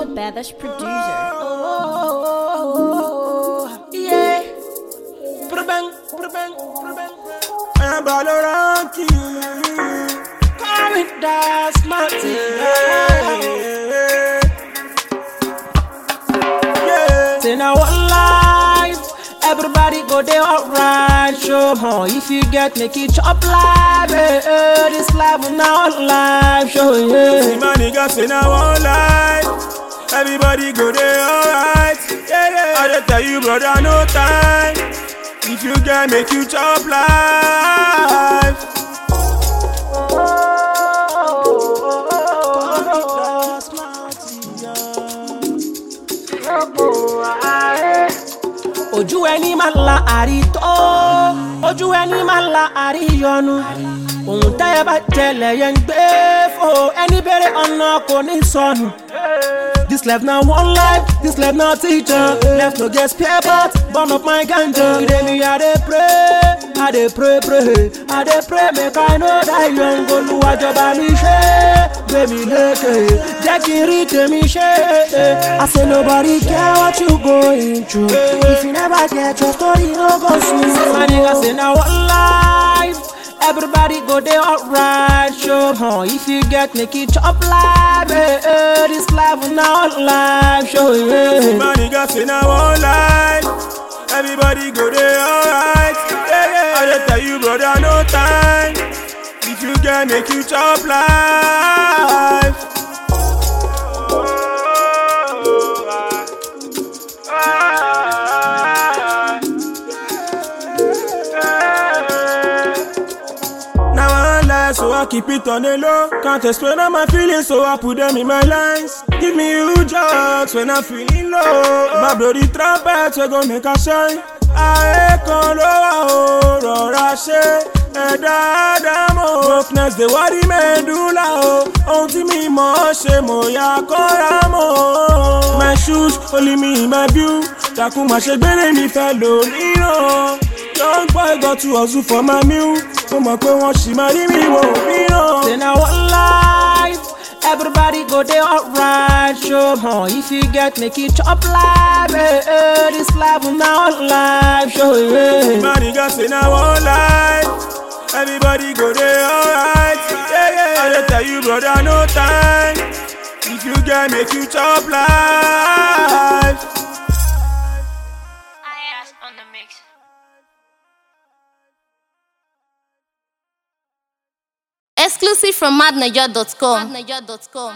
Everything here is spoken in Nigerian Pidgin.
baddest producer. Yeah. Prabang, prabang, prabang. I'm Baloranki. Come with that smarty. Yeah. Say now one life. Everybody go there alright. Show huh? If you get make it chop live. Eh, eh, this life will now live. Show yeah. See my nigga say now one life. Everybody go there alright. Yeah, yeah. I just tell you, brother, no time. If you get make you chop life. ojú ẹni máa la àrítọ́ ojú ẹni máa la àríyọnu ohun tẹ́ ẹ bá jẹlẹ̀ yẹn ń gbé fò ẹni bèrè ọ̀nà kò ní sọnù. This life na one life, this life na teacher. Left no get spare part, burn up my ganja. Today me I dey pray, I dey pray pray, I dey pray make I no die young. Olúwàjọba mi ṣe, gbé mi lékè, jẹ́ kí n rí tèmi ṣe. I say nobody care what you going through. If you never get your story, no go soon. My nigga say na one life. Everybody go there alright, show huh? If you get make it chop live, eh, eh, this life will not live, show See yeah. my nigga say now one life. Everybody go there alright. Yeah, yeah. I just tell you, brother, no time. If you get make you chop life. Now I lie, so I keep it on the low. Can't explain all my feelings, so I put them in my lines. Give me you jokes when I'm feeling low. My bloody trumpet, we gon' make a shine. Ayé kan ló wà ó rọra ṣe ẹ̀dá ádámọ̀. Brokenness dey worry mẹ́dúlà o. Ohun tí mi mọ̀ ọ́ ṣe mo yà kọ́ra mọ́. My shoes only me in my view. Takun máa ṣe gbére mi fẹ́ lò níran. Young boy got to hustle for my meal. Mo mọ̀ pé wọ́n ṣì máa rí mi wò mìíràn. Say na one life, everybody go there alright, show huh? If you get make it chop live, eh, eh, this life will not live, show yeah. My nigga say na one life. Everybody go there alright. Yeah, yeah. I just tell you, brother, no time. If you get make you chop life. on the mix. Exclusive from madniger.com.